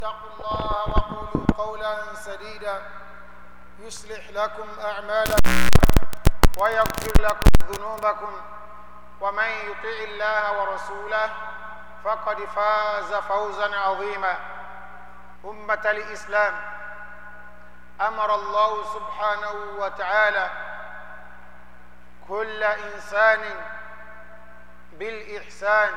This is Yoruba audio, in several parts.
اتقوا الله وقولوا قولا سديدا يصلح لكم أعمالكم ويغفر لكم ذنوبكم ومن يطع الله ورسوله فقد فاز فوزا عظيما أمة الإسلام أمر الله سبحانه وتعالى كل إنسان بالإحسان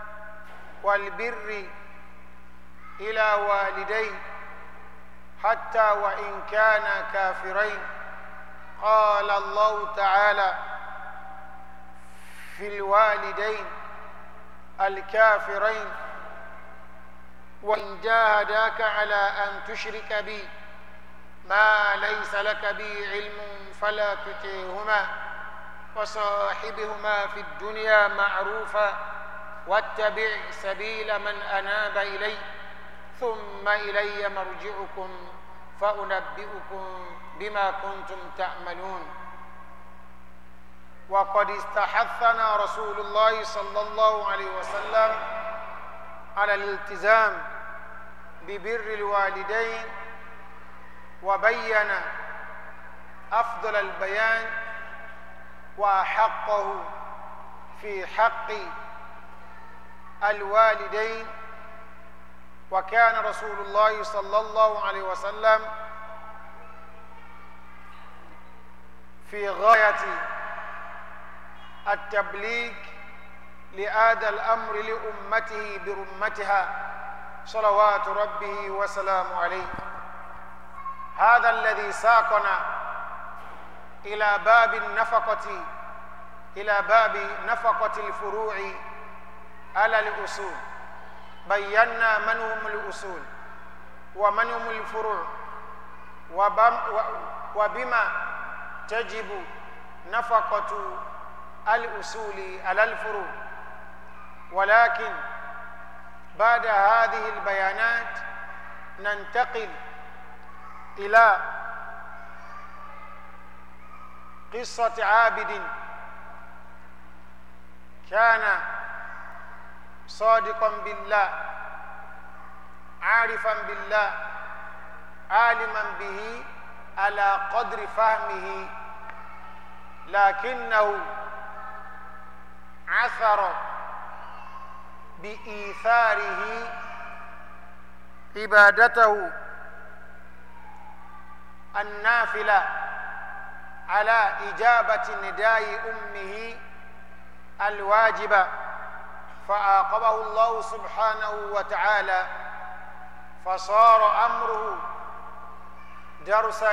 والبر إلى والديه حتى وإن كانا كافرين قال الله تعالى في الوالدين الكافرين وإن جاهداك على أن تشرك بي ما ليس لك به علم فلا تطعهما وصاحبهما في الدنيا معروفا واتبع سبيل من أناب إلي ثم إلي مرجعكم فأنبئكم بما كنتم تعملون وقد استحثنا رسول الله صلى الله عليه وسلم على الالتزام ببر الوالدين وبين أفضل البيان وأحقه في حق الوالدين وكان رسول الله صلى الله عليه وسلم في غاية التبليغ لهذا الأمر لأمته برمتها صلوات ربه وسلامه عليه هذا الذي ساقنا إلى باب النفقة إلى باب نفقة الفروع على الأصول بينا من هم الأصول ومن هم الفروع وبما تجب نفقة الأصول على الفروع ولكن بعد هذه البيانات ننتقل إلى قصة عابد كان صادقا بالله عارفا بالله عالما به على قدر فهمه لكنه عثر بإيثاره عبادته النافلة على إجابة نداء أمه الواجبة فعاقبه الله سبحانه وتعالى فصار أمره درسا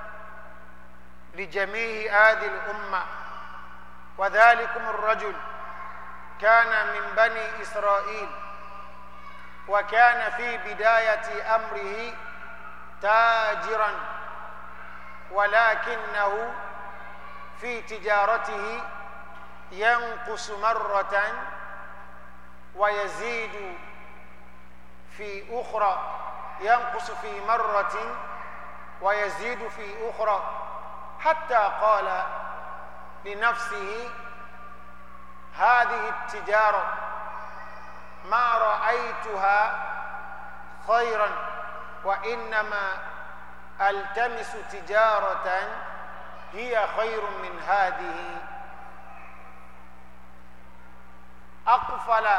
لجميع هذه الأمة وذلكم الرجل كان من بني إسرائيل وكان في بداية أمره تاجرا ولكنه في تجارته ينقص مرة ويزيد في أخرى ينقص في مرة ويزيد في أخرى حتى قال لنفسه هذه التجارة ما رأيتها خيرا وإنما التمس تجارة هي خير من هذه أقفل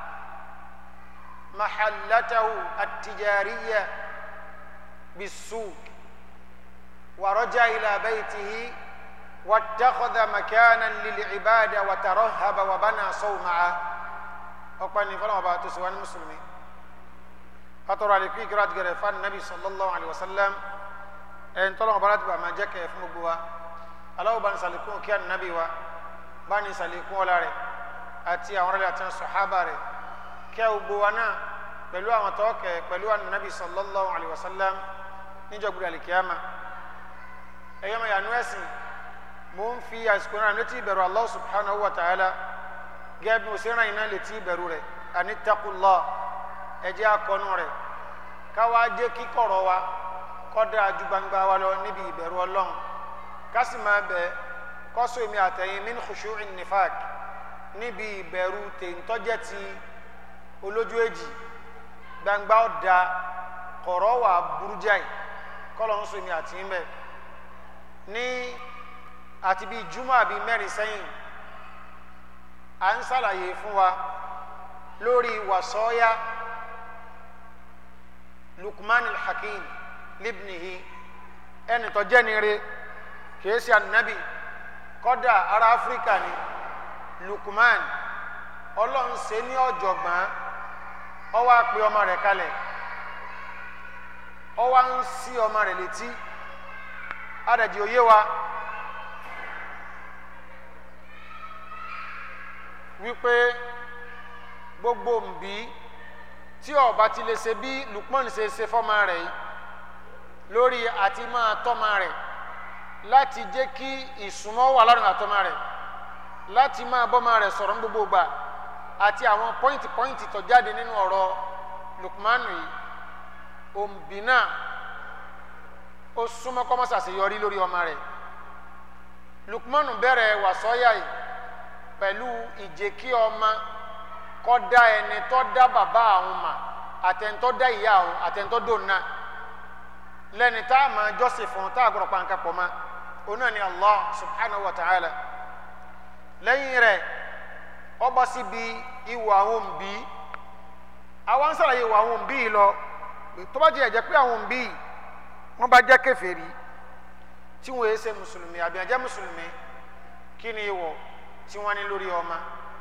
محلته التجارية بالسوق ورجع إلى بيته واتخذ مكانا للعبادة وترهب وبنى صومعة أقبل فلما باتوا سوان المسلمين fatọrọ àlékún ìkírà àti gẹrẹ fún anabi sallallahu alayhi wa sallam ẹn tọ́lọ́ ọba láti bá máa jẹ́ kẹ́ fún gbogbo wa aláwọ̀ bá ní sàlékún kí anabi wa bá ní sàlékún ọlá rẹ̀ àti àwọn ọ̀rẹ́lẹ̀ àti sọ̀hábà rẹ̀ kẹ́ gbogbo wa náà pẹ̀lú àwọn tọ́kẹ̀ pẹ̀lú anabi sallallahu alayhi wa sallam níjọ́ gbọdọ̀ àlìkíyàmà ẹ̀yọ́ mọ̀ yànú ẹ̀sìn mò ń fi àsìkò náà létí ìbẹ̀rù Allah subhanahu wa ta'ala gẹ́gẹ́ bí mo ṣe ràn yín náà létí ìbẹ̀rù rẹ̀ àní taqullah ẹjẹ akọnu rẹ káwa jẹ kíkọrọ wa kódà ju gbangba wa lọ níbi ìbẹ̀rù Ọlọ́run kásì máa bẹ kọsọ èmi àtẹ̀yìn min khushu'in nifaq níbi ìbẹ̀rù tèǹtọ́jẹ́ ti olójú èjì gbangba ọ̀dà kọ̀rọ̀ wà burújáì kọ́lọ̀ ń sọmi àti ń bẹ̀ ní àti bíi júmọ́ àbí mẹ́rin sẹ́yìn à ń ṣàlàyé fún wa lórí wàsọ́ọ́yá Lukman al-Hakim libnihi ẹni tó jẹ́ ni re kìí ṣe ànábì kọ́dà ará áfíríkà ni Lukman ọlọ́run ṣe ní ọ̀jọ̀gbọ́n ó wá pe ọmọ rẹ̀ kalẹ̀ ó wá ń sí ọmọ rẹ̀ létí adàjì òye wa wípé gbogbo nbí tí ọba ti lè ṣe bí Lukman ṣe ṣe fọmọ rẹ̀ yìí lórí àti máa tọ́mọ rẹ̀ láti jẹ́ kí ìsúnmọ́ wà lọ́rùn àtọ́mọ rẹ̀ láti máa bọ́mọ rẹ̀ sọ̀rọ̀ ní gbogbo gbà àti àwọn pọ́ìntì pọ́ìntì tó jáde nínú ọ̀rọ̀ Lukman yìí òǹbí náà ó súnmọ́ kọ́mọ́sà sí yọrí lórí ọmọ rẹ̀ Lukman bẹ̀rẹ̀ wàsọ́yà yìí pẹ̀lú ìjẹ́ kí ọmọ kọ́ dá ẹni tó dá bàbá àwọn mà àtẹ̀ntọ́ dá ìyá àwọn àtẹ̀ntọ́ dòna lẹ́ni tá a máa jọ́sìn fún tá a gbọ́dọ̀ pa nǹkan pọ̀ mọ́ oná ni Allah subhanahu wa ta'ala lẹ́yìn rẹ̀ ọba síbi ìwà àwọn òǹbí àwọn ń sàlàyé ìwà àwọn òǹbí lọ tó bá jẹ́ ẹ̀jẹ̀ pé àwọn òǹbí wọ́n bá jẹ́ kèfèrí tí wọ́n yé ṣe mùsùlùmí àbí àjẹ́ mùsùlùmí kí ni ìwọ̀ tí wọ́n ní lórí ọmọ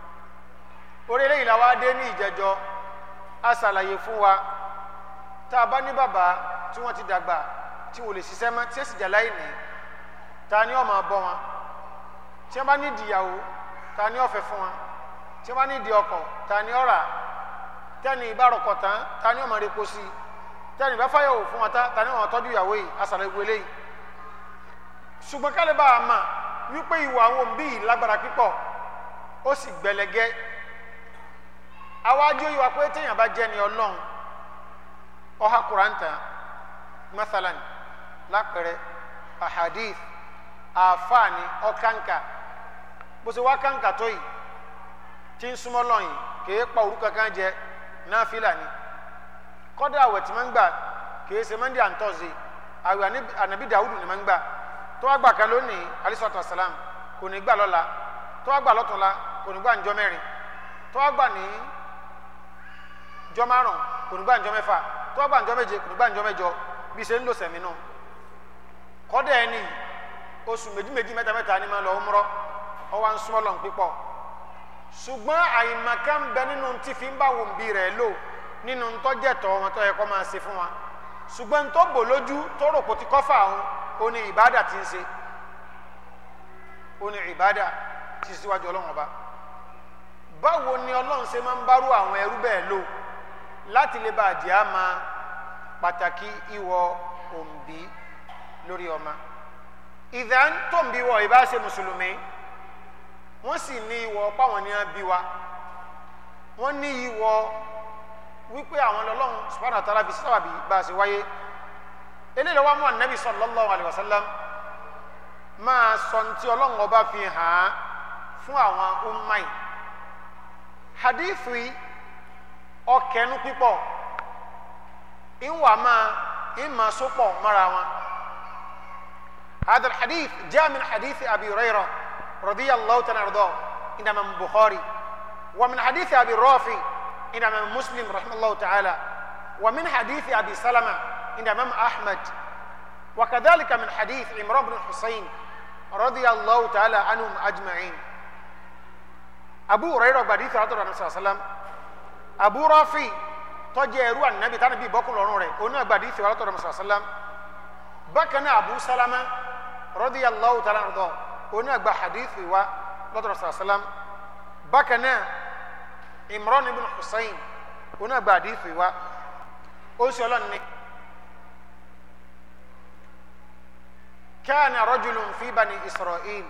orí eléyìí la wá dé ní ìjẹjọ a ṣàlàyé fún wa tá a bá ní bàbá tí wọ́n ti dàgbà tí wọ́n lè ṣiṣẹ́ mọ́ tí ẹ sì jà láì ní ta ni ó máa bọ́ wọn tí wọ́n bá ní ìdìyàwó ta ni ó fẹ́ fún wọn tí wọ́n bá ní ìdí ọkọ̀ ta ni ó rà tẹ́ni ìbárokọ̀ tán ta ni ó máa repo sí i tẹ́ni ìbá fáyọ̀wò fún wọn ta ni ó máa tọ́jú ìyàwó yìí a ṣàlàyé gbogbo eléyìí ṣùgbọ́n kálí bá a mà wípé ìwà àwọn òbí yìí lágbára pípọ̀ ó sì gbẹlẹgẹ́ àwájú yìí wá pé téèyàn bá jẹ́ ni ọlọ́run ọha kuranta mathalan lápẹrẹ ahadith àfààní ọkànkà bó ṣe wá kànkà tó yìí tí ń súnmọ́ lọ́yìn kìí pa òru kankan jẹ náfìlà ni kọ́dà àwẹ̀ tí máa ń gbà kìí ṣe monday and thursday àwẹ̀ ànàbí dàwùdù ni máa ń gbà tó wá gbà kan lónìí alisatu salam kò ní gbà lọ́la tó wá gbà lọ́tùnla kò ní gbà njọ́ mẹ́rin tó wá gbà ní jọ́ márùn kò ní gbà njọ́ mẹ́fà tó wá gbà njọ́ méje kò ní gbà njọ́ mẹ́jọ bí ṣe ń lò sẹ̀mí nù kọ́dà ẹni oṣù méjì méjì mẹ́ta mẹ́ta ni máa lọ umrah ọwọ́ à ń súnmọ́ lọ́n pípọ̀ ṣùgbọ́n àyìnmàkà ń bẹ nínú tí fi ń bá wọn bí rẹ̀ lò nínú tọ́jẹ̀tọ̀ wọn tó yẹ kó máa ṣe fún wa ṣùgbọ́n tó bò lójú tó rò kó ti kọ́fà òun ó ní ìbádà tí ń ṣe ó ní ìbádà tí síwájú ọlọ́run ọba báwo ni ọlọ́run ṣe máa ń bárú àwọn ẹrú bẹ́ẹ̀ lò láti lè bá àjẹ́ á máa pàtàkì ìwọ òǹbí lórí ọmọ ìdá tó ń bí wọ ìbá ṣe mùsùlùmí wọ́n sì ní ìwọ páwọn ní bí wa wọ́n ní ìwọ wípé àwọn ọlọ́run subhanahu wa ta'ala fi sábàbí bá a ṣe wáyé eléyìí lọ́wọ́ mú ànábì sallallahu alaihi wasallam máa sọ ní tí ọlọ́run ọba fi hàn án fún àwọn ummai hadithi ọkẹnu pípọ̀ ìwà máa ìmà sopọ̀ mọ́ra wọn. هذا الحديث جاء من حديث أبي هريرة رضي الله تعالى عنه إنما من البخاري ومن حديث أبي الرافع إنما من مسلم رحمه الله تعالى ومن حديث أبي سلمة إنما من أحمد وكذلك من حديث عمران بن الحسين رضي الله تعالى عنهم أجمعين أبو هريرة حديث رضي الله صلى الله عليه وسلم أبو رافع تجي النبي تاني بي بكر لونوري أنا حديث رضي الله صلى الله عليه وسلم بكنا أبو سلمة رضي الله تعالى عنه أنا أقبل حديث و رضي الله صلى الله عليه وسلم بكنا عمران بن حسين أنا أقبل حديث و أوسي الله كان رجل في بني إسرائيل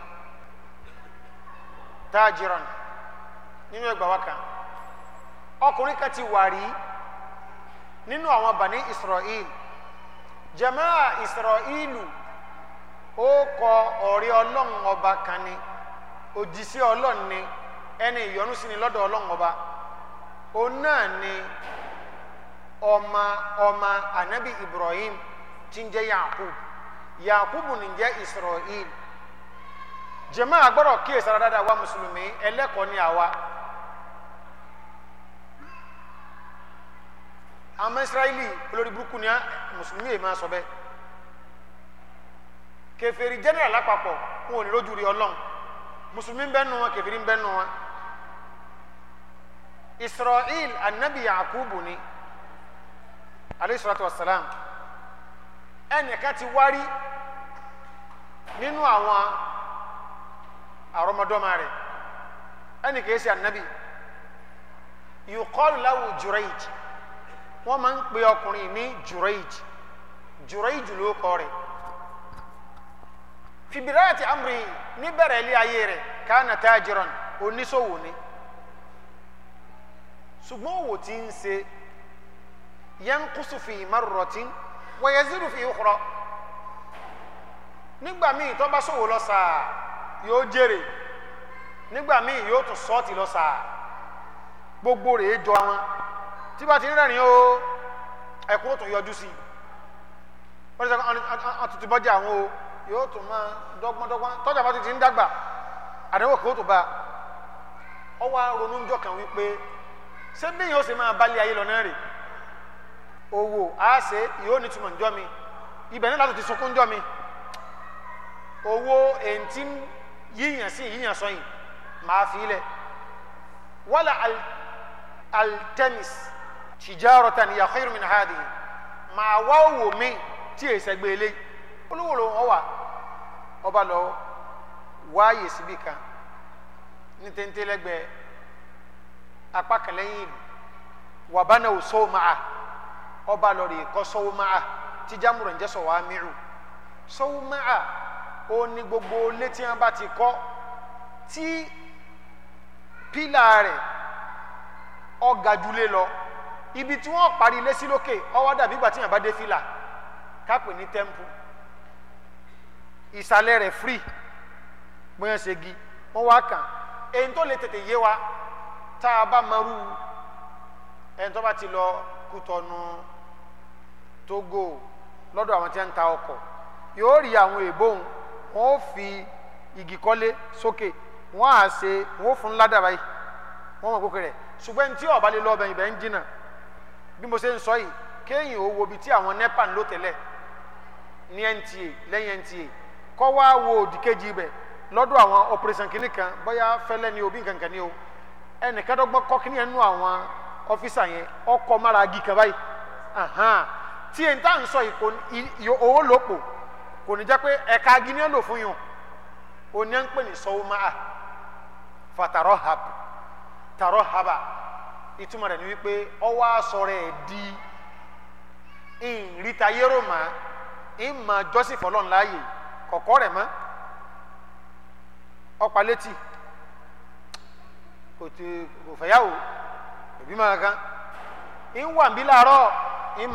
تاجرا nínú ẹgbà wa kan ọkùnrin kan ti wà rí nínú àwọn bani israel jamaa israelu ó kọ ọ̀rẹ́ ọlọ́run ọba kan ni òjíṣẹ́ ọlọ́run ni ẹni ìyọ́nú sí ni lọ́dọ̀ ọlọ́run ọba òun náà ni ọmọ ọmọ anabi ibrahim tí ń jẹ́ yakub yakub ní jẹ́ israel jẹ́mọ́ àgbọ̀rọ̀ kíyèsára dáadáa wa mùsùlùmí ẹlẹ́kọ̀ọ́ ni àwa àmọ́ israẹli olórí burúkú ni mùsùlùmí yìí máa sọ bẹ́ẹ̀ kèfèrí general lápapọ̀ wọn ò ní lójú rí ọlọ́run mùsùlùmí ń bẹ nù wọn kèfèrí ń bẹ nù wọn israel anabi yakubu ni alayhi salatu wa salam ẹnìkan ti wárí nínú àwọn àrọmọdọ́mọ rẹ̀ ẹnì kìí ṣe anabi yuqalu lahu jurayj wọ́n máa ń pe ọkùnrin ní jurayj jurayj ló kọ́ rẹ̀ fi bidayati amri níbẹ̀rẹ̀ ilé ayé rẹ̀ kana tajiran oníṣòwò ni ṣùgbọ́n òwò tí ń ṣe yanqusu fi marratin wa yazidu fi ukhra nígbà míì tó bá ṣòwò lọ sáà yóò jèrè nígbà míì yóò tún sọ́ọ̀tì lọ sáà gbogbo rẹ̀ jọ wọn tí bá ti ń rẹ̀rìn o ẹ̀kún ó tún yọjú sí i wọ́n ti sọ àtúntì bọ́jà àwọn o yóò tún máa dọ́gbọ́ndọ́gbọ́n tọ́jà bá ti ti ń dàgbà àdéhùn kò tó bá ọ wá ronú ńjọ́ kan wípé ṣé bí yóò ṣe máa balẹ̀ ayé lọ náà rè owó àáṣe yóò ní túmọ̀ ńjọ́ mi ibẹ̀ náà láti ti sunkún ńjọ́ mi owó èntì yíyàn sí yíyàn sọyìn máa fi lẹ̀ wala altemis tijaratan ya khairu min hadihi máa wá owó mi tí èsì ẹgbẹ́ eléyìí olówó ló wọ́n wà ọba lọ wáyè síbi kan ní téńtélẹ́gbẹ̀ẹ́ apá kan lẹ́yìn ìlú wàbánà ò sọ́wọ́ máa ọba lọ rè kọ́ sọ́wọ́ máa tí jámùrọ̀ ń jẹ́ sọ̀wọ́ amírù sọ́wọ́ máa ó ní gbogbo létí wọn bá ti kọ́ tí pílà rẹ̀ ọ̀gá jùlé lọ ibi tí wọ́n parí ilé sí lókè ọwọ́ dàbí ìgbà tí yàn bá dé fìlà kápẹ́ ní tẹ́ḿpù ìsàlẹ̀ rẹ̀ free bóyá ṣe gi wọ́n wá kàn èyí tó lè tètè yé wa tá a bá marú ẹni tó bá ti lọ Kútọ̀nù Tógò lọ́dọ̀ àwọn tí wọ́n ń ta ọkọ̀ yóò rí àwọn èbóhùn wọ́n ó fi igi kọ́lé sókè wọ́n á ṣe wọ́n ó fún ládàá báyìí wọ́n mọ̀ kókè rẹ̀ ṣùgbọ́n ní tí ọ̀bá lè lọ ọbẹ̀ ibẹ̀ ń jìnnà bí mo ṣe ń sọ yìí kéèyàn ó wo ibi tí àwọn nepa ń lò tẹ́lẹ̀ ní NTA lẹ́yìn NTA kọ́ wá wo òdìkejì ibẹ̀ lọ́dọ̀ àwọn operation kìnnì kan bóyá fẹ́lẹ́ ni o bí nǹkan kan ni o ẹnìkan dọ́gbọ́n kọ́ kìnnì yẹn nú àwọn ọ́fíìsà yẹn ọkọ̀ mára agi kan báyìí tí èyí tá à ń sọ yìí kò owó ló pò kò ní jẹ́ pé ẹ̀ka agi ni ó lò fún yàn ó ní à ń pè ní sọ́wọ́ máa fatarọ́ hab tarọ́ haba ìtumọ̀ rẹ̀ ni wípé ọwọ́ asọ̀rọ̀ ẹ̀ di ìrìtà yẹ́rọ mà ìmọ̀ jọ́sìn fọlọ́n láàyè kọ̀kọ́ rẹ̀ mọ́ ọ̀pá létí kò tí kò fẹ́yàwó òbí máa kan ń wà ń bí láàárọ̀